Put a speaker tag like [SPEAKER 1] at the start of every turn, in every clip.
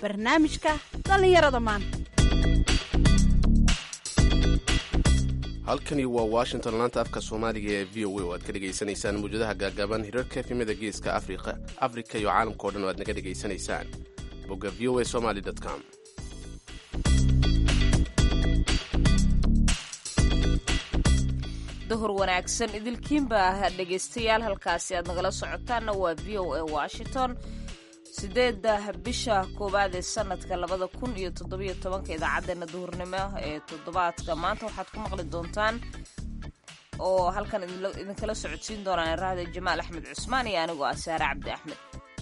[SPEAKER 1] barnaamijka dhallinyarada maanta
[SPEAKER 2] halkani waa washington laanta afka soomaaliga ee v o a oo aad ka dhegaysanaysaan mawjadaha gaagaaban hirarka efimada geeska afrika iyo caalamka o dhan oo aad naga dhegaysanaysaan bogga v o a somaly com
[SPEAKER 3] duhur wanaagsan idilkiinba dhegaystayaal halkaasi aad nagala socotaanna waa v o a washington sideedda bisha koowaad ee sanadka labada kun iyo toddobiyo tobanka idaacadeena duhurnimo ee toddobaadka maanta waxaad ku maqli doontaan oo halkan idinkala socodsiin doonaan raahda jamaal axmed cusmaan iyo anigoo ah saare cabdi axmed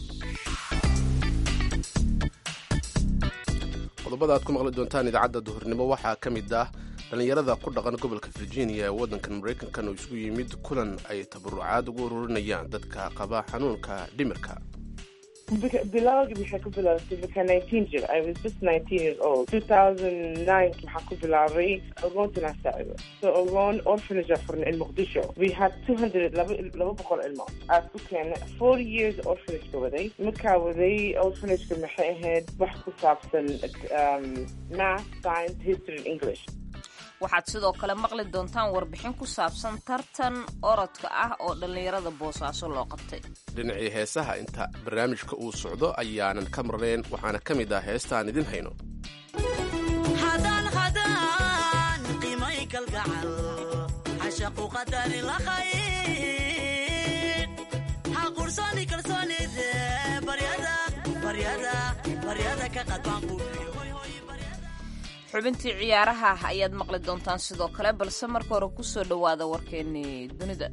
[SPEAKER 2] qodobada aad ku maqli doontaan idaacadda duhurnimo waxaa ka mid ah dhallinyarada ku dhaqan gobolka virginia ee waddankan maraykankan oo isugu yimid kulan ay tabarucaad ugu ururinayaan dadka qaba xanuunka dhimirka
[SPEAKER 4] bilowgii waxay ku bilaabtay markaa nineteen jir i was just nineteen years old two thousand nine waxaan ku bilaabay agoontanaa saacido so agoon orphanage aan furnay in muqdisho we had two hundred laba laba boqol ilmo aad ku keenay four years orphanageka waday markaa waday orphanageka maxay ahayd wax ku saabsan math science history and english
[SPEAKER 3] waxaad sidoo kale maqli doontaan warbixin ku saabsan tartan orodka ah oo dhallinyarada boosaaso loo qabtay
[SPEAKER 2] dhinacii heesaha inta barnaamijka uu socdo ayaanan ka marnayn waxaana ka mid ah heesta aan idin hayno
[SPEAKER 3] xubintii ciyaaraha ayaad maqli doontaan sidoo kale balse marka hore ku soo dhowaada warkeennii dunida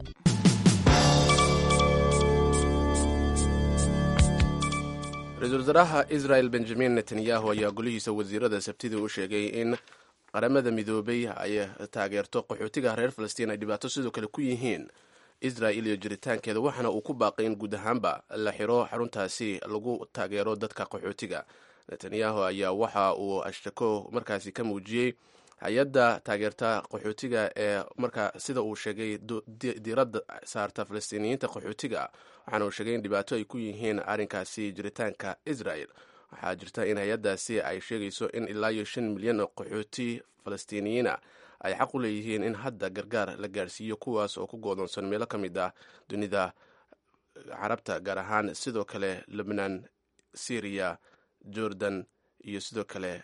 [SPEAKER 2] ra-iisul wasaaraha israel benjamin netanyahu ayaa golihiisa wasiirada sabtidii u sheegay in qaramada midoobay ay taageerto qaxootiga reer falastiin ay dhibaato sidoo kale ku yihiin israel iyo jiritaankeeda waxaana uu ku baaqay in guud ahaanba la xiro xaruntaasi lagu taageero dadka qaxootiga netanyahu ayaa waxa uu ashtako markaasi ka muujiyey hay-adda taageerta qaxootiga ee markaa sida uu sheegay diiradda saarta falastiiniyiinta qaxootiga waxaana uu sheegay in dhibaato ay ku yihiin arrinkaasi jiritaanka israel waxaa jirta in hay-addaasi ay sheegayso in ilaa iyo shan milyan oo qaxooti falastiiniyiina ay xaq u leeyihiin in hadda gargaar la gaarsiiyo kuwaas oo ku goodoonsan meelo ka mid ah dunida carabta gaar ahaan sidoo kale lebnaan syriya jordan iyo sidoo kale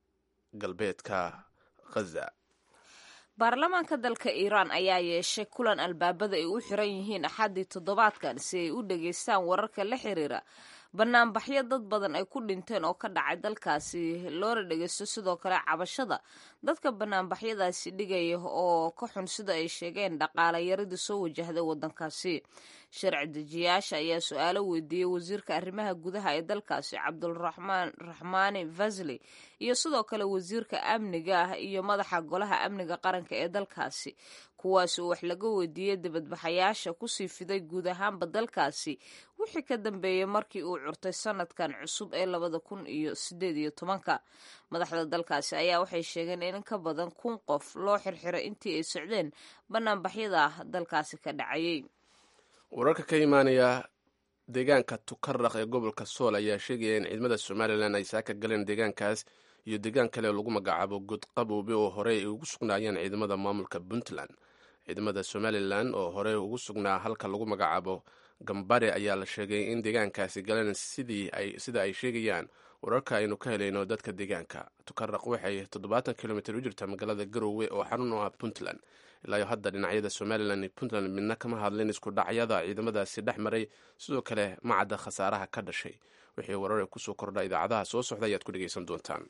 [SPEAKER 2] galbeedka khaza
[SPEAKER 3] baarlamaanka dalka iiraan ayaa yeeshay kulan albaabada ay u xiran yihiin axaddii toddobaadkan si ay u dhageystaan wararka la xiriira banaanbaxyo dad badan ay ku dhinteen oo ka dhacay dalkaasi loona dhegeysto sidoo kale cabashada dadka banaanbaxyadaasi dhigaya oo ka xun sida ay sheegeen dhaqaale yaradii soo wajahday wadankaasi sharci dejiyaasha ayaa su-aalo weydiiyey wasiirka arrimaha gudaha ee dalkaasi cabdulraxmaan raxmaani vasli iyo sidoo kale wasiirka amniga ah iyo madaxa golaha amniga qaranka ee dalkaasi kuwaas oo wax laga weydiiyey dibadbaxayaasha kusii fiday guud ahaanba dalkaasi wixii ka dambeeyey markii uu curtay sanadkan cusub ee labada kun iyo sideed iyo tobanka madaxda dalkaasi ayaa waxay sheegeen in ka badan kun qof loo xirxiray intii ay socdeen banaanbaxyada dalkaasi ka dhacayay
[SPEAKER 2] wararka ka imaanaya deegaanka tukaraq ee gobolka sool ayaa sheegaya in ciidamada somalilan ay saaka galeen deegaankaas iyo deegaan kale lagu magacaabo godqaboobe oo horey ay ugu sugnaayeen ciidamada maamulka puntland ciidamada somalilan oo horey ugu sugnaa halka lagu magacaabo gambare ayaa la sheegay in deegaankaasi galeen sida ay sheegayaan wararka aynu ka helayno dadka deegaanka tukaraq waxay toddobaatan kilomitr u jirtaa magaalada garowe oo xarun u ah puntland ilaayo hadda dhinacyada somalilan iyo puntland midna kama hadlin isku dhacyada ciidamadaasi dhex maray sidoo kale macadda khasaaraha ka dhashay wixii warare kusoo kordha idaacadaha soo socda ayaad ku dhegaysan doontaan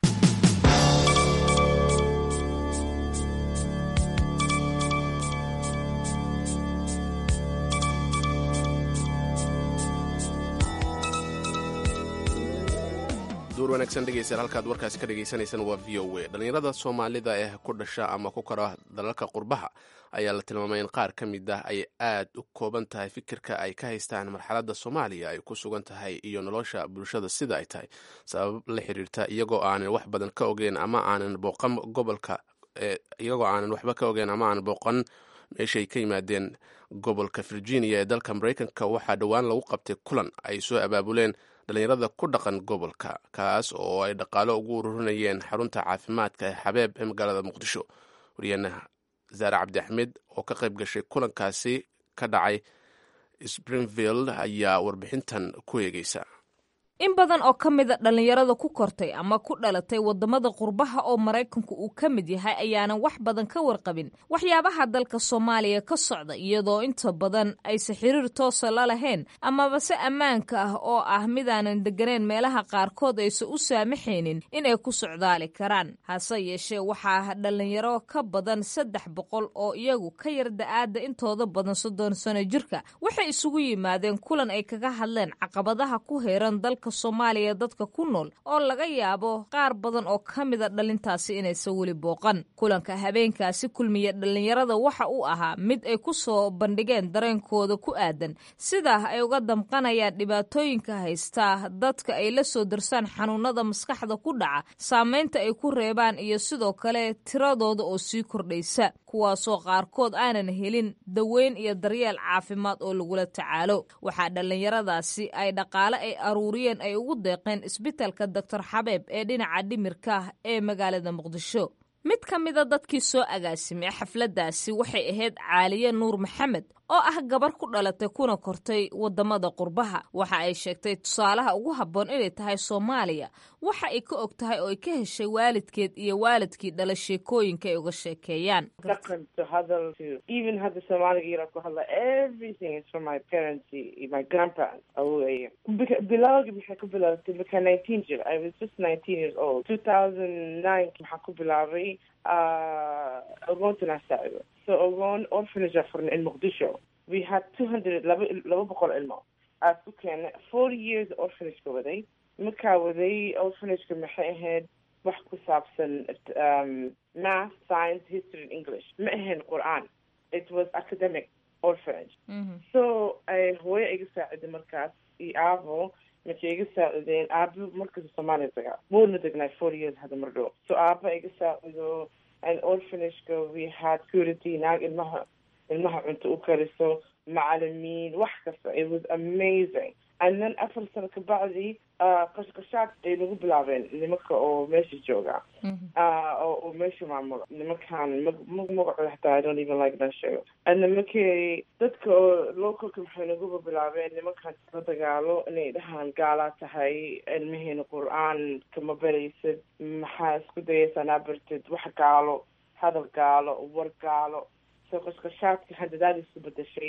[SPEAKER 2] duur wanaagsan dhegeystayaal halkaad warkaasi ka dhagaysanaysaan waa v o a dhallinyarada soomaalida ee ku dhasha ama ku kara dalalka qurbaha ayaa la tilmaamay in qaar ka mid ah ay aad u kooban tahay fikirka ay ka haystaan marxaladda soomaaliya ay ku sugan tahay iyo nolosha bulshada sida ay tahay sabab la xiriirta iyagoo aanan wax badan ka ogeyn ama aanan booqan gobolka iyagoo aanan waxba ka ogeyn ama aanan booqan meeshaay ka yimaadeen gobolka virginia ee dalka maraykanka waxaa dhowaan lagu qabtay kulan ay soo abaabuleen dhallinyarada ku dhaqan gobolka kaas oo ay dhaqaalo ugu ururinayeen xarunta caafimaadka ee xabeeb ee magaalada muqdisho waryaheena zaare cabdi axmed oo ka qayb gashay kulankaasi ka dhacay springfield ayaa warbixintan ku eegeysa
[SPEAKER 3] in badan oo ka mida dhallinyarada ku kortay ama ku dhalatay waddamada qurbaha oo maraykanku uu ka mid yahay ayaanan wax badan ka warqabin waxyaabaha dalka soomaaliya ka socda iyadoo inta badan ayse xiriir toosa la lahayn amaba se ammaanka ah oo ah midaanan degganayn meelaha qaarkood aysan u saamaxaynin inay ku socdaali karaan hase yeeshee waxaa dhallinyaro ka badan saddex boqol oo iyagu ka yar da-aadda intooda badan soddon sano jirka waxay isugu yimaadeen kulan ay kaga hadleen caqabadaha ku heeran dalka soomaaliya dadka ku nool oo laga yaabo qaar badan oo ka mida dhalintaasi inaysan weli booqan kulanka habeenkaasi kulmiya dhallinyarada waxa uu ahaa mid ay ku soo bandhigeen dareenkooda ku aadan sidaa ay uga damqanayaan dhibaatooyinka haystaa dadka ay la soo darsaan xanuunada maskaxda ku dhaca saamaynta ay ku reebaan iyo sidoo kale tiradooda oo sii kordhaysa kuwaasoo qaarkood aanan helin daweyn iyo daryeel caafimaad oo lagula tacaalo waxaa dhallinyaradaasi ay dhaqaale ay aruuriyeen ay ugu deeqeen isbitalka doctor xabeeb ee dhinaca dhimirka ee magaalada muqdisho mid ka mida dadkii soo agaasimay xafladdaasi waxay ahayd caaliye nuur maxamed oo ah gabar ku dhalatay kuna kortay waddamada qurbaha waxa ay sheegtay tusaalaha ugu habboon inay tahay soomaaliya waxa ay ka og tahay oo ay ka heshay waalidkeed iyo waalidkii dhala sheekooyinka ay uga sheekeeyaan
[SPEAKER 4] dhaqan to hadal to even hadda soomaaliga yara ku hadla everything is from my parents iyo my grandparents awooye bilawgi maxay ku bilaabatay marka nineteen jir i was just nineteen years old two thousand nine maxaa ku bilaabay ogoontanaa saacido so ogoon orphanage aa furnay in muqdisho we had two hundred laba laba boqol ilmo aad ku keenay four years orphanageka waday markaa waday orphanageka maxay ahayd wax ku saabsan um, math science history and english ma ahayn qur-aan it was academic orphanage so hooyo iga saaciday markaas iyo aabo markay iga saacideen aabo markasta soomaaliya tagaa wuuna degnay four years hadda mar dhow so aaba iga saacido and orphanageka we had security naag ilmaha ilmaha cunto u kariso macalimiin wax kasta it was amazing and then afar sano kabacdi qashqashaad ay nagu bilaabeen nimanka oo meesha jooga oo meesha maamulo nimankan magacooda hataa i don't even like that show and markay dadka oo localka maxay naguba bilaabeen nimankan la dagaalo inay dhahaan gaalaa tahay ilmaheena qur-aan kama baraysid maxaa isku dayaysaa naa bartid wax gaalo hadal gaalo war gaalo so qashqashaadka handadaadiisu bedashay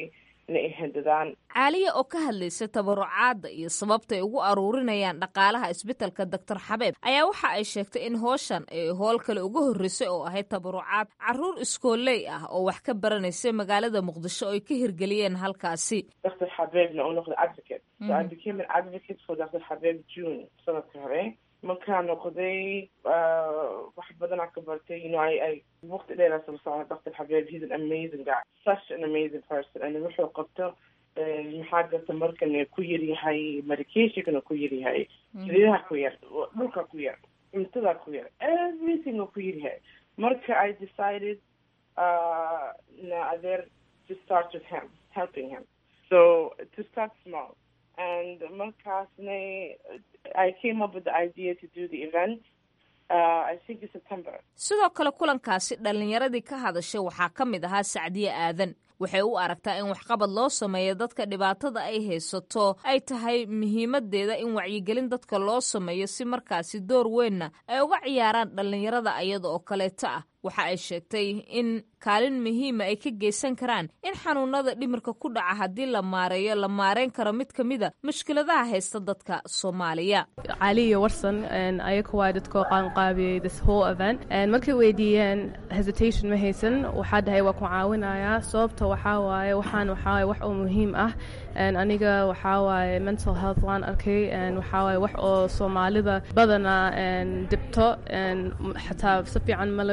[SPEAKER 3] caaliya oo ka hadlaysa tabarucaadda iyo sababta ay ugu aruurinayaan dhaqaalaha isbitalka doctor xabeeb ayaa waxa ay sheegtay in hooshan ay howl kale uga horreysay oo ahayd tabarucaad caruur iskooley ah oo wax ka baranaysa magaalada muqdisho oo ay ka hirgeliyeen halkaasi
[SPEAKER 4] doctor xabeebna uu noqday advocate so i became an advocate for doctor xabeeb june sanadka hore markaa noqday wax badanaa ka bartay you know i i waqti dheeraa soo socda doctor xabeeb he's an amazing guy such an amazing person and wuxuu qabto maxaa garta markan ku yar yahay medicationkana ku yar yahay saliidaha ku yar dhulka ku yar cuntada ku yar everything oo ku yar yahay marka i decided uh, na adeer to start with him helping him so to start small and markaasna I came up with the idea to do the event. Uh, I think in September.
[SPEAKER 3] sidoo kale kulankaasi dhallinyaradii ka hadashay waxaa ka mid ahaa sacdiye aadan waxay u aragtaa in waxqabad loo sameeyo dadka dhibaatada ay haysato ay tahay muhiimadeeda in wacyigelin dadka loo sameeyo si markaasi door weynna ay uga ciyaaraan dhallinyarada ayada oo kaleeto ah waxa ay sheegtay in kaalin muhiima ay ka geysan karaan in xanuunada dhimirka ku dhaca haddii la maareeyo la maareyn karo mid ka mida mushkiladaha haysta dadka soomaaliya
[SPEAKER 5] caliyo warsan ayaga waa dadkoo qaanqaabiyey this whole event markay weydiiyeen hesitation ma haysan waxaa dhahay waa ku caawinayaa sababta waxaa waaye waxaan waxaa waaye wax oo muhiim ah aniga waxaa waaye mental health waan arkay waxaa waaye wax oo soomaalida badana dhibto xataa si fiican ma loo yaqaan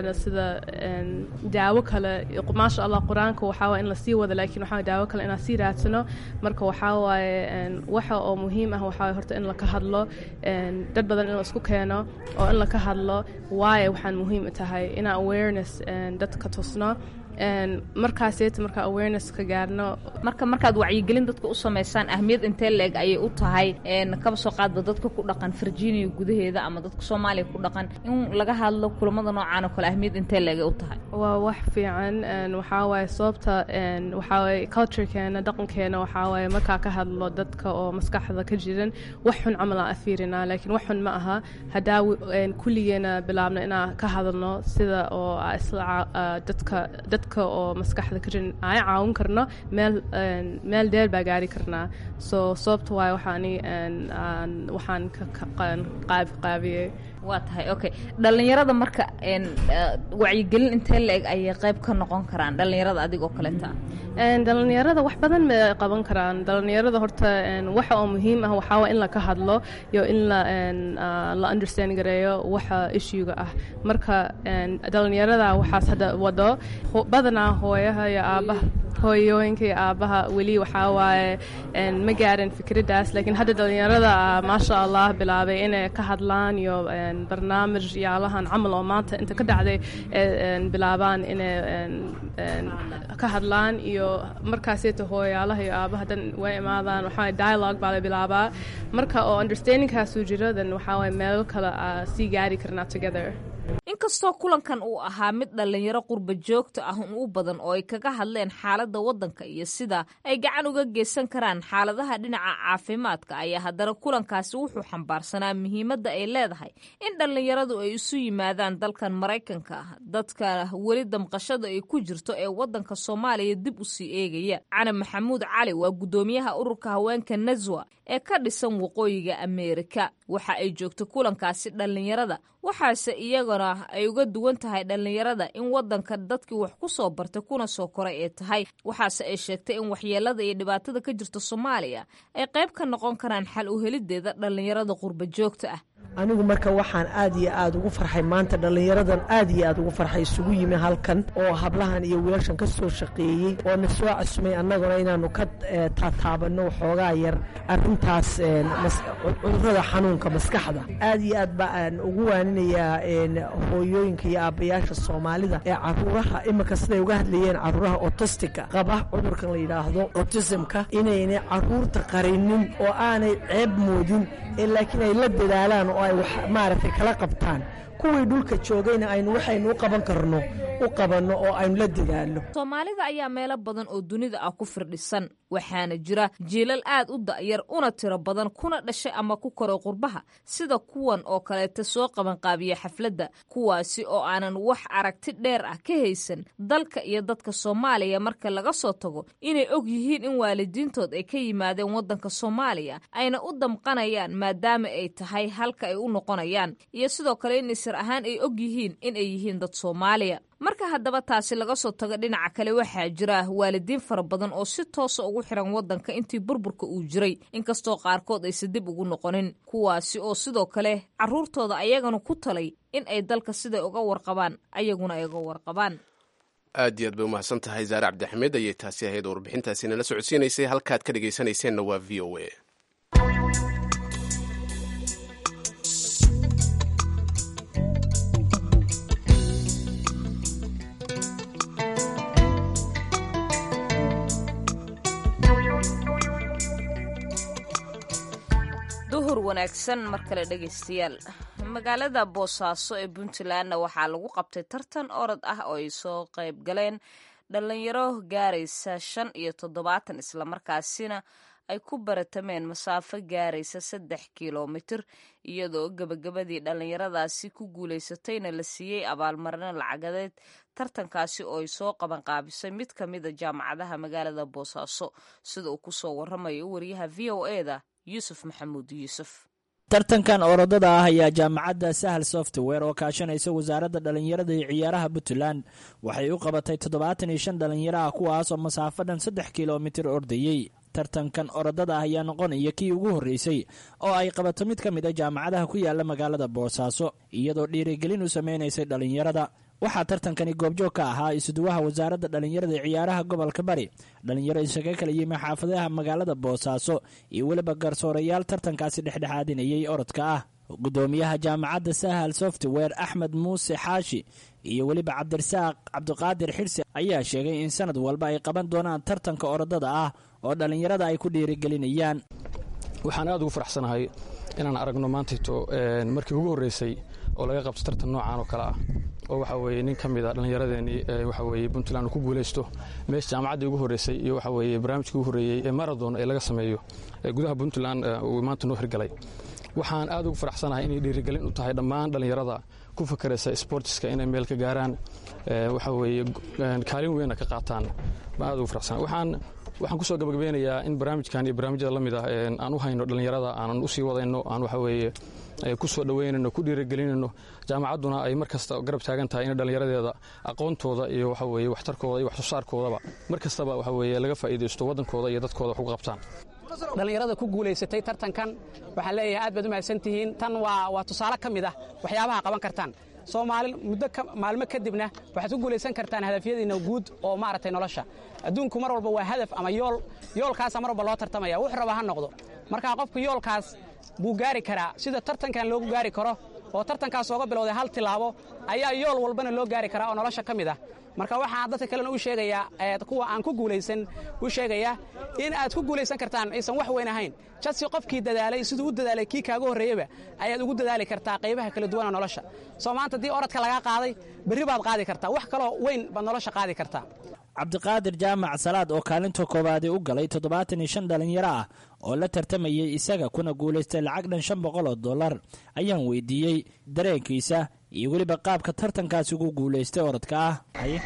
[SPEAKER 5] yaqaano sida daawo kale maasha allah qur-aanka waxaa waye in lasii wado laakiin waxaa daawo kale inaan sii raadsano marka waxaa waaye waxa oo muhiim ah waxaa waye horta in laka hadlo dad badan in la isku keeno oo in laka hadlo waayo waxaan muhiim tahay inaan awareness dadka tusno markaaseeta markaa awareness ka gaarno
[SPEAKER 3] marka markaad wacyigelin dadka u samaysaan ahmiyad intee leeg ayay u tahay kaba soo qaadba dadka ku dhaqan virginia gudaheeda ama dadka soomaaliya ku dhaqan in laga hadlo kulamada noocaan oo kale ahmiyad intee leegay u tahay
[SPEAKER 5] waa wax fiican waxaa waaye sababta waxaa waaye culturekeena dhaqankeena waxaa waaye markaa ka hadlo dadka oo maskaxda ka jiran wax xun camal aan afiirinaa laakiin wax xun ma aha haddaa kulligeena bilaabno inaan ka hadalno sida oo isla dadka dadka oo maskaxda ka jiran aan caawin karno meel meel dheer baa gaari karnaa so sababta waaye waxaani waxaan ka qaabiyey
[SPEAKER 3] waa tahay okay dhallinyarada marka wacyigelin intee la-eg ayay qayb ka noqon karaan dhallinyarada adigoo kaleeta
[SPEAKER 5] dhallinyarada wax badan ma qaban karaan dhallinyarada horta waxa oo muhiim ah waxaa waa in laka hadlo iyo in la la understand gareeyo waxa issuega ah marka dhallinyarada waxaas hadda wado badanaa hooyaha iyo aabaha hooyooyinka iyo aabaha weli waxaa waaye ma gaarin fikraddaas laakiin hadda dhallinyarada maasha allah bilaabay inay ka hadlaan iyo barnaamij yaalahan camal oo maanta inta ka dhacday bilaabaan inay ka hadlaan iyo markaaseeta hooyaalaha iyo aabaha dan way imaadaan waxaa dialogue baa la bilaabaa marka oo understandingkaasuu jiro then waxaa waye meelo kale sii gaari karnaa together
[SPEAKER 3] inkastoo kulankan uu ahaa mid dhallinyaro qurba joogta ah un u badan oo ay kaga hadleen xaaladda waddanka iyo sida ay gacan uga geysan karaan xaaladaha dhinaca caafimaadka ayaa haddana kulankaasi wuxuu xambaarsanaa muhiimadda ay leedahay in dhallinyaradu ay isu yimaadaan dalkan maraykanka ah dadka weli damqashada ay ku jirto ee waddanka soomaaliya dib u sii eegaya cali maxamuud cali waa guddoomiyaha ururka haweenka naswa ee ka dhisan waqooyiga ameerika waxa ay joogto kulankaasi dhallinyarada waxaase iyagana ay uga duwan tahay dhallinyarada in waddanka dadkii wax ku soo bartay kuna soo koray ee tahay waxaase ay sheegtay in waxyeelada iyo dhibaatada ka jirta soomaaliya ay qayb ka noqon karaan xal u helideeda dhallinyarada qurba joogta ah
[SPEAKER 6] anigu marka waxaan aad iyo aad ugu farxay maanta dhallinyaradan aad iyo aad ugu farxay isugu yimi halkan oo hablahan iyo wiilashan ka soo shaqeeyey oo na soo casumay annaguna inaannu ka taataabanno waxoogaa yar arrintaas cudurrada xanuunka maskaxda aad iyo aad ba aan ugu waaninayaa hooyooyinka iyo aabbayaasha soomaalida ee caruuraha iminka siday uga hadlayeen caruuraha otistika qaba cudurkan la yidhaahdo otisimka inaynay caruurta qarinin oo aanay ceeb moodin ee laakiin ay la dadaalaan oo ay wax maaragtay kala qabtaan kuwii dhulka joogayna aynu waxaynu u qaban karno u qabanno oo aynu la dadaalno
[SPEAKER 3] soomaalida ayaa meelo badan oo dunida ah ku firdhisan waxaana jira jiilal aad u da'yar una tiro badan kuna dhashay ama ku koray qurbaha sida kuwan oo kaleeta soo qabanqaabiya xafladda kuwaasi oo aanan wax aragti dheer ah ka haysan dalka iyo dadka soomaaliya marka laga soo tago inay og yihiin in waalidiintood ay ka yimaadeen waddanka soomaaliya ayna u damqanayaan maadaama ay tahay halka ay u noqonayaan iyo sidoo kale in isir ahaan ay og yihiin in ay yihiin dad soomaaliya marka haddaba taasi laga soo tago dhinaca kale waxaa jira waalidiin fara badan oo si toosa ugu xiran waddanka intii burburka uu jiray inkastoo qaarkood aysa dib ugu noqonin kuwaasi oo sidoo kale carruurtooda ayagana ku talay in ay dalka siday uga warqabaan ayaguna ay uga warqabaan
[SPEAKER 2] aad iyo aad bay umahadsan tahay zaare cabdixamed ayay taasi ahayd warbixintaasi nala socodsiinaysay halkaad ka dhegaysanayseena waa v o a
[SPEAKER 3] duhur wanaagsan mar kale dhegaystayaal magaalada boosaaso ee puntlandna waxaa lagu qabtay tartan orod ah oo ay soo qayb galeen dhallinyaro gaaraysa shan iyo toddobaatan islamarkaasina ay ku baratameen masaafo gaaraysa saddex kilomitir iyadoo gebagabadii dhallinyaradaasi ku guulaysatayna la siiyey abaalmarino lacageed tartankaasi oo ay soo qabanqaabisay mid ka mida jaamacadaha magaalada boosaaso sida uu kusoo waramayo wariyaha v o eda yuusuf maxamuud yuusuf
[SPEAKER 7] tartankan orodada ah ayaa jaamacadda sahal software oo kaashanaysa wasaaradda dhallinyarada iyo ciyaaraha puntland waxay u qabatay toddobaatan iyo shan dhallinyaro ah kuwaasoo masaafo dhan saddex kilomitir ordayey tartankan orodada ah ayaa noqonaya kii ugu horreysay oo ay qabato mid ka mid a jaamacadaha ku yaala magaalada boosaaso iyadoo dhiirigelin u sameynaysay dhallinyarada waxaa tartankani goobjoog ka ahaa isuduwaha wasaaradda dhallinyarada ee ciyaaraha gobolka bari dhallinyaro isaga kala yimi xaafadaha magaalada boosaaso iyo weliba garsoorayaal tartankaasi dhexdhexaadinayay orodka ah gudoomiyaha jaamacadda sahal software axmed muuse xaashi iyo weliba cabdirasaaq cabdiqaadir xirsi ayaa sheegay in sanad walba ay qaban doonaan tartanka orodada ah oo dhallinyarada ay ku dhiirigelinayaan
[SPEAKER 8] waxaan aad ugu faraxsanahay inaan aragno maantayto markii ugu horreysay oo laga qabto tartan noocan oo kale ah oo waxa weeye nin ka mid a dhallinyaradeenii waxa weeye puntland uu ku guulaysto meesha jaamacaddii ugu horreysay iyo waxa weeye barnaamijkii ugu horreeyey ee marathon ee laga sameeyo ee gudaha puntland uu maanta noo hirgalay waxaan aad ugu faraxsanahay inay dhiirigelin u tahay dhammaan dhallinyarada ku fakaraysa sportiska inay meel ka gaaraan waxa weeye kaalin weynna ka qaataan baan aad ugu faraxsanahay waxaan waxaan kusoo gabagabeynayaa in barnaamijkan iyo barnaamijyada la mid ah aan u hayno dhallinyarada aanan u sii wadayno aan waxa weeye ku soo dhoweynayno ku dhiirigelinayno jaamacadduna ay mar kasta garab taagan tahay in dhallinyaradeeda aqoontooda iyo waxa weeye waxtarkooda iyo waxsoosaarkoodaba mar kastaba waxa weeye laga faa'iidaysto waddankooda iyo dadkooda wax uga qabtaan
[SPEAKER 9] dhallinyarada ku guulaysatay tartankan waxaan leeyahay aad baad u mahadsan tihiin tan waa waa tusaale ka mid ah waxyaabaha qaban kartaan soomaali muddo maalmo kadibna waxaad ku guulaysan kartaan hadafyadiinna guud oo maaragtay nolosha adduunku mar walba waa hadaf ama yool yoolkaasa mar walba loo tartamaya wuxuu raba ha noqdo markaa qofku yoolkaas buu gaari karaa sida tartankan loogu gaari karo oo tartankaas ooga bilowday hal tilaabo ayaa yool walbana loo gaari karaa oo nolosha ka mid ah marka waxaan dadka kalena u sheegayaa kuwa aan ku guulaysan u sheegayaa in aad ku guulaysan kartaan aysan wax weyn ahayn jadsi qofkii dadaalay siduu u dadaalay kii kaaga horreeyeba ayaad ugu dadaali kartaa qaybaha kala duwana nolosha soo maanta haddii orodka lagaa qaaday berri baad qaadi kartaa wax kaloo weyn baad nolosha qaadi kartaa
[SPEAKER 7] cabdiqaadir jaamac salaad oo kaalinta koowaadii u galay toddobaatan iyo shan dhallinyaro ah oo la tartamayay isaga kuna guulaystay lacag dhan shan boqol oo dollar ayaan weydiiyey dareenkiisa iyo weliba qaabka tartankaasi ugu guulaystay orodka ah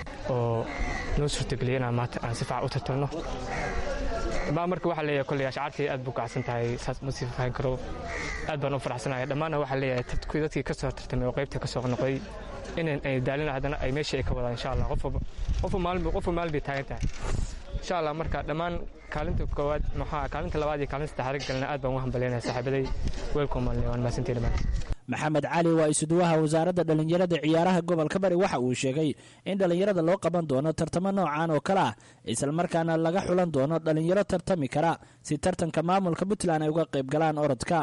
[SPEAKER 10] oo noo suurtageliya inaan maanta aan si fiican u tartamno dhammaan marka waxaa leeyahay kolley ashcaartii aad buu kacsan tahay saas ma sii fahan karo aad baan u faraxsanahay dhammaanna waxaa leeyahay kuwii dadkii ka soo tartamay oo qaybta ka soo noqday inan ay daalin haddana ay meeshii ay ka wadaan insha allah qofba maalin bay taagan tahay insha allah marka dhammaan kaalinta koowaad maxaa kaalinta labaad iyo kaalinta saddexaad galna aad baan ugu hambalyaynaya saaxiibaday weelkomaanle waan mahadsantihi dhammaan
[SPEAKER 7] maxamed cali waa isuduwaha wasaaradda dhallinyarada ciyaaraha gobolka bari waxa uu sheegay in dhallinyarada loo qaban doono tartamo noocan oo kale ah islamarkaana laga xulan doono dhallinyaro tartami kara si tartanka maamulka puntland ay uga qayb galaan orodka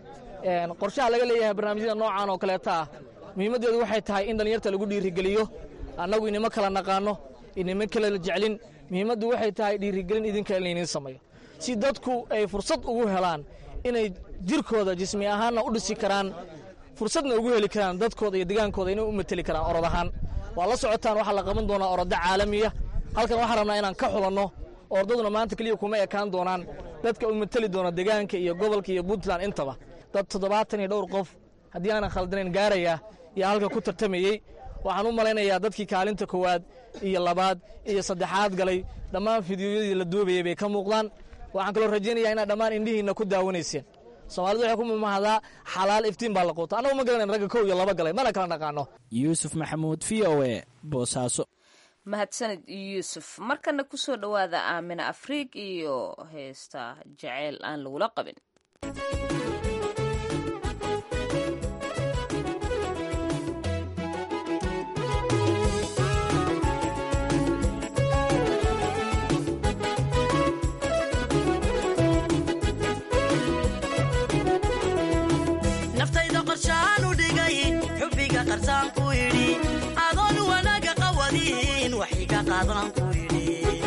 [SPEAKER 11] qorshaha laga leeyahay barnaamijyada noocan oo kaleeta ah muhiimaddeedu waxay tahay in dhallinyarta lagu dhiirigeliyo annagu inimo kala naqaano inimo kala jeclin muhiimaddu waxay tahay dhiirigelin idinka in layniin sameeyo si dadku ay fursad ugu helaan inay jirkooda jismi ahaanna u dhisi karaan fursadna ugu heli karaan dadkooda iyo degaankooda inay u mateli karaan orod ahaan waa la socotaan waxaa la qaban doonaa orodda caalamiya halkan waxaan rabnaa inaan ka xulanno ordaduna maanta keliya kuma ekaan doonaan dadka u mateli doona degaanka iyo gobolka iyo puntland intaba dad toddobaatan iyo dhowr qof haddii aanan khaldanayn gaaraya iyo halka ku tartamayey waxaan u malaynayaa dadkii kaalinta koowaad iyo labaad iyo saddexaad galay dhammaan fidiyoyadii la duubayay bay ka muuqdaan waxaan kaloo rajaynayaa inaad dhammaan indhihiinna ku daawanayseen soomaalidu waxay ku mamahdaa xalaal iftiin baa la quuta annagu ma garanayn ragga kow iyo laba galay mana kala dhaqaano
[SPEAKER 7] yuusuf maxamuud v o e boosaaso
[SPEAKER 3] mahadsanid yuusuf markana ku soo dhowaada aamina afriig iyo heesta jaceyl aan lagula qabin
[SPEAKER 12] adoon wanaaga qawadin wax iga qaadan ku yidhi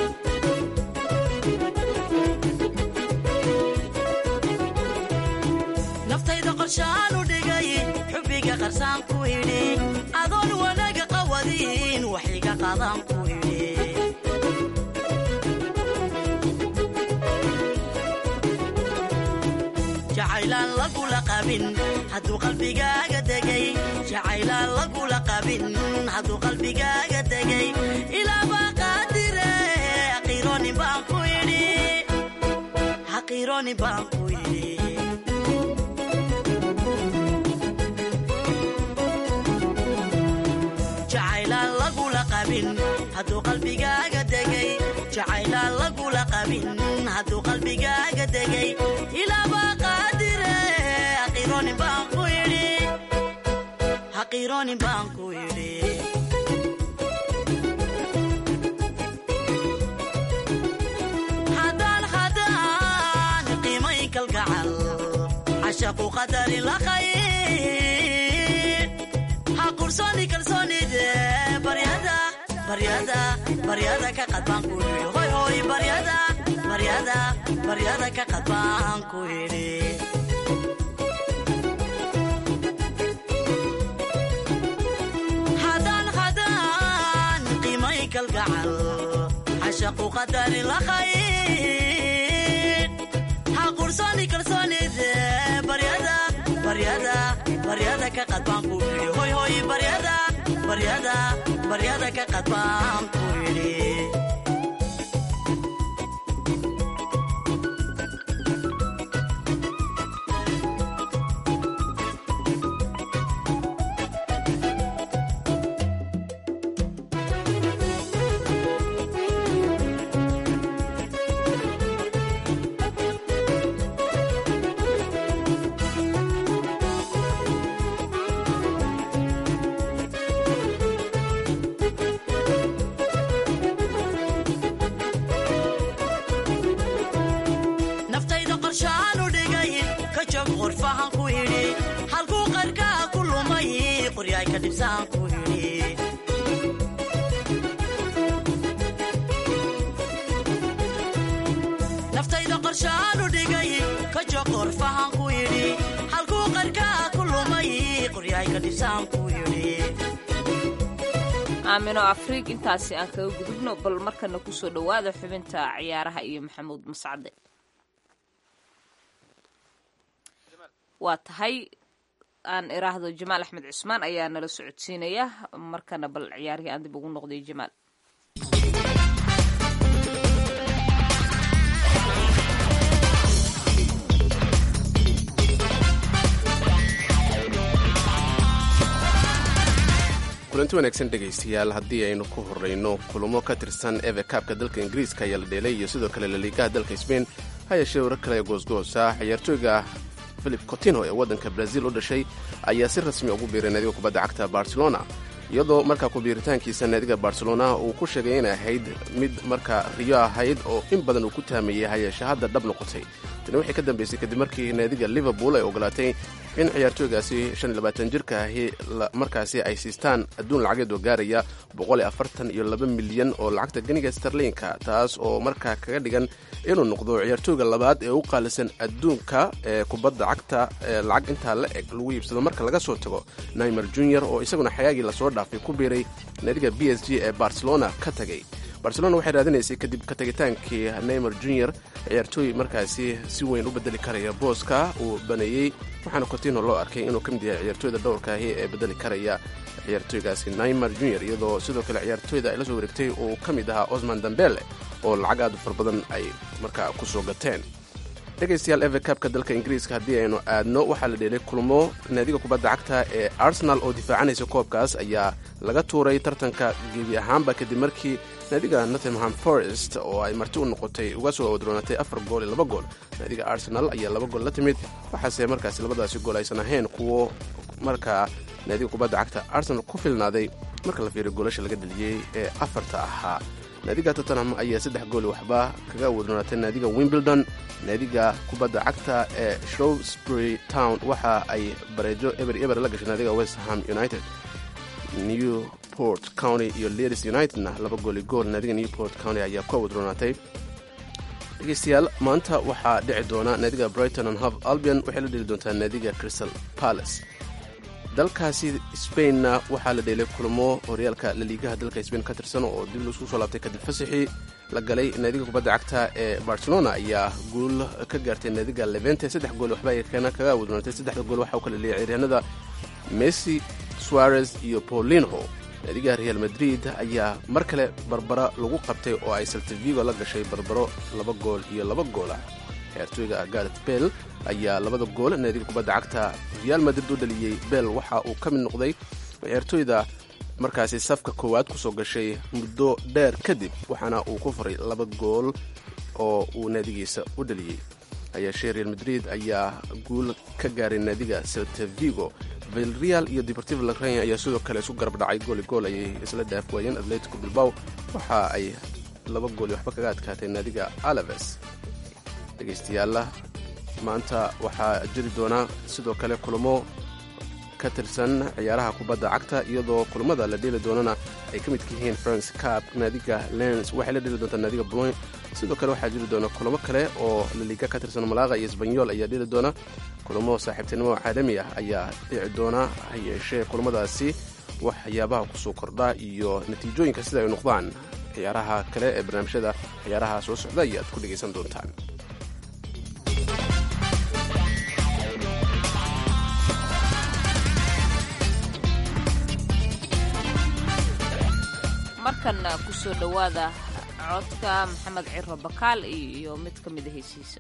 [SPEAKER 12] naftayda qorshaan u dhigay xubbiga qarsaan ku yidhi adoon wanaaga qawadin wax iga qaadan ku yidhi jacaylaan lagula qabin hadduu qalbigaaga degay jacaylaan lagula qabin hadduu qalbigaaga degay ilaabaa qaadire haqiiroonin baan ku yidhi haqiiroonin baan ku yidhi jacaylaan lagula qabin hadduu qalbigaaga degay jacaylaan lagula qabin hadduu qalbigaaga degay ilaabaa qaadire haqiiroonin baan ku yidhi haqiiroonin baan ku yidhi cashaqu qadarin la khayr ha qursoni kalsoonide baryada baryada baryada ka qadbaan ku yidhi hoy hoy baryada baryada baryada ka qadbaan ku yidhi hadaan hadaan qiimay kalgacal cashaqu qadarin la khayr ha qursoni kalsoonide baryada baryada baryada ka qadbaan ku yidhi hoy hoy baryada baryada baryada ka qadbaan ku yidhi naftayda qorshaanu dhigay ka joog qorfahan ku yidhi halkuu qarkaa ku lumay qoryaay ka dhibsaan ku yidhi naftayda qorshaanu dhigay ka joog qorfahan ku yidhi halkuu qarkaa ku lumay qoryaay ka dhibsaan ku yidhi
[SPEAKER 3] aamino afriig intaasi aan kaga gudubno bal markana kusoo dhowaada xubinta ciyaaraha iyo maxamuud mascade waa tahay aan iraahdo jamaal axmed cusmaan ayaa nala socodsiinaya markana bal ciyaarihii aan dib ugu noqday jamaal
[SPEAKER 2] kulanti wanaagsan dhegaystayaal haddii aynu ku horrayno kulamo ka tirsan eve kaabka dalka ingiriiska ayaa la dheelay iyo sidoo kale laliigaha dalka sbain ha yeeshee warar kale goosgoosa ciyaartooyga philip cotino ee waddanka brazil u dhashay ayaa si rasmi ugu biiray naadiga kubadda cagta barcelona iyadoo markaa kubiiritaankiisa naadiga barcelona uu ku sheegay inay ahayd mid markaa riyo ahayd oo in badan uu ku taameeyey hayeeshe hadda dhab noqotay tani waxay ka dambeysay kadib markii naadiga liverpool ay ogolaatay in ciyaartooygaasi jirka ahi markaasi ay siistaan adduun lacageed oo gaaraya iyo milyan oo lacagta ganiga starliinka taas oo markaa kaga dhigan inuu noqdo ciyaartooyga labaad ee u qaalisan adduunka ee kubadda cagta ee lacag intaa la eg lagu iibsado marka laga soo tago naimer junior oo isaguna xayaagii lasoo dhaafay ku biiray naadiga b s g ee barcelona ka tagay barcelona waxay raadinaysay kadib ka tagitaankii neymer junior ciyaartooy markaasi si weyn u bedeli karaya booska uu baneeyey waxaana cotino loo arkay inuu ka mid yahay ciyaartooyda dhowrkaahi ee bedeli karaya ciyaartooygaasi neymer junior iyadoo sidoo kale ciyaartooyda ay la soo wareegtay uu ka mid ahaa osman dambele oo lacag aad u far badan ay markaa ku soo gateen dhegaystayaal eve kabka dalka ingiriiska haddii aynu aadno waxaa la dheelay kulmo naadiga kubadda cagta ee arsenal oo difaacanaysa koobkaas ayaa laga tuuray tartanka gebi ahaanba kadib markii naadiga nottingham forest oo ay marti u noqotay uga soo odroonatay afar gool iyo laba gool naadiga arsenal ayaa laba gool la timid waxaase markaasi labadaasi gool aysan ahayn kuwo markaa naadiga kubadda cagta arsenal ku filnaaday marka la fiiriyo goolasha laga dheliyey ee afarta ahaa naadiga tottenham ayaa saddex gooli waxba kaga wadroonatay naadiga wimbledon naadiga kubadda cagta ee shrowsbury town waxa ay bareejo eber eber la gashay naadiga westham united newport county iyo leeds unitedna laba gooli gool naadiga newport county ayaa ku wadroonaatay dhegeystayaal maanta waxaa dhici doona naadiga brighton and hove albion waxay la dheli doontaa naadiga crystal palace dalkaasi spainna waxaa la dheelay kulmo horyaalka laliigaha dalka spain ka tirsan oo dib laisku soo laabtay kadib fasaxii la galay naadiga kubadda cagta ee barcelona ayaa guul ka gaartay naadiga levente saddex gool waxba ay keena kaga wadnoonatay saddexda gool waxaa u kala leeyay ciyaaryahanada messi suarez iyo paulinho naadiga real madrid ayaa mar kale barbara lagu qabtay oo ay saltavigo la gashay barbaro laba gool iyo laba goolah ciyaartooyga garet bell ayaa labada gool naadiga kubadda cagta real madrid u dhaliyey bell waxa uu ka mid noqday ciyaartooyda markaasi safka koowaad kusoo gashay muddo dheer kadib waxaana uu ku faray laba gool oo uu naadigiisa u dhaliyey hayeeshee real madrid ayaa guul ka gaaray naadiga seltavigo vilreal iyo deportivo lacrania ayaa sidoo kale isu garab dhacay gooli gool ayay isla dhaaf waayeen atletico bilbaw waxa ay laba gooli waxba kaga adkaatay naadiga alaves dhegaystayaalla maanta waxaa jiri doona sidoo kale kulamo ka tirsan ciyaaraha kubadda cagta iyadoo kulamada la dheeli doonana ay ka midka yihiin france cap naadiga lens waxay la dheeli doontaa naadiga bloin sidoo kale waxaa jiri doona kulamo kale oo laliga ka tirsan malaaqa iyo sbanyol ayaa dheeli doona kulamo saaxiibtinimo caalami ah ayaa dhici doona ha yeeshee kulamadaasi waxyaabaha kusoo kordha iyo natiijooyinka sida ay noqdaan ciyaaraha kale ee barnaamijyada ciyaaraha soo socda ayaad ku dhegaysan doontaan
[SPEAKER 3] markanna ku soo dhowaada codka maxamed ciro bakaal iyo mid ka mida heysiisa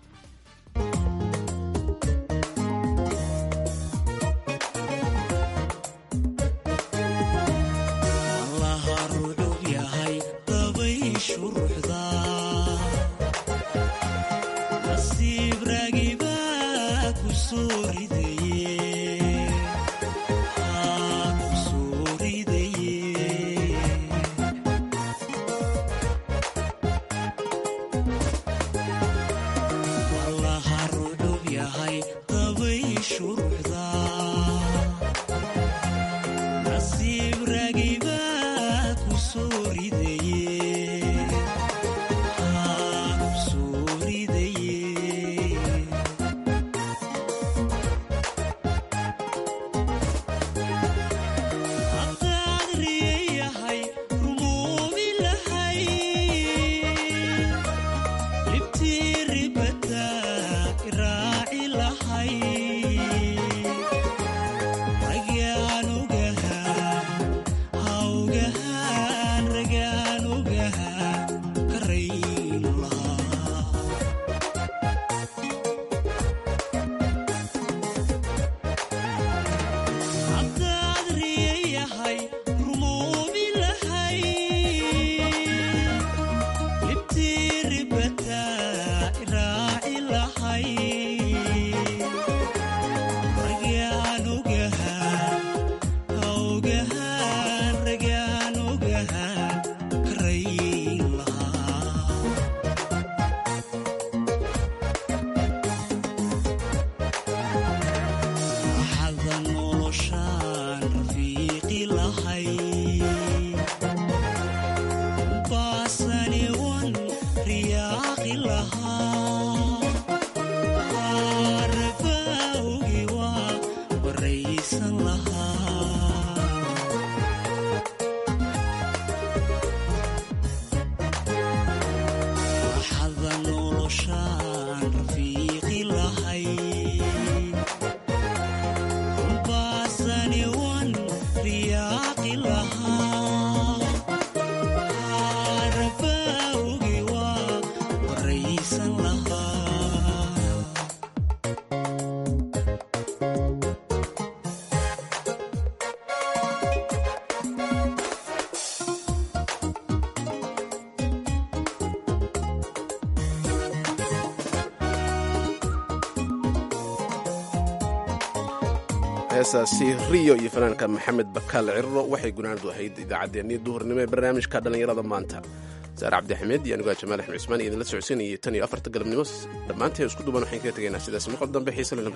[SPEAKER 2] heesaasi riyo iyo fanaanka maxamed bakaal cirro waxay gunaanadu ahayd idaacaddeenii duhurnimo ee barnaamijka dhallinyarada maanta saar cabdixamed iyo aniguaa jamaal axmed cusmaan iyo idinla socodsiinayay tan iyo afarta galabnimo dhammaanteen isku duban waxaan kaga tegaynaa sidaas maqal dambe xiise la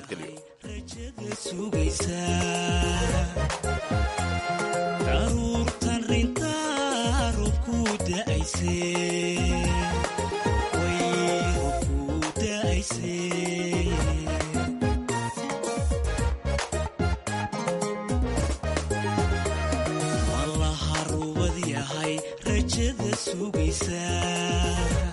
[SPEAKER 2] nabadgelyo
[SPEAKER 12] rajada sugaysa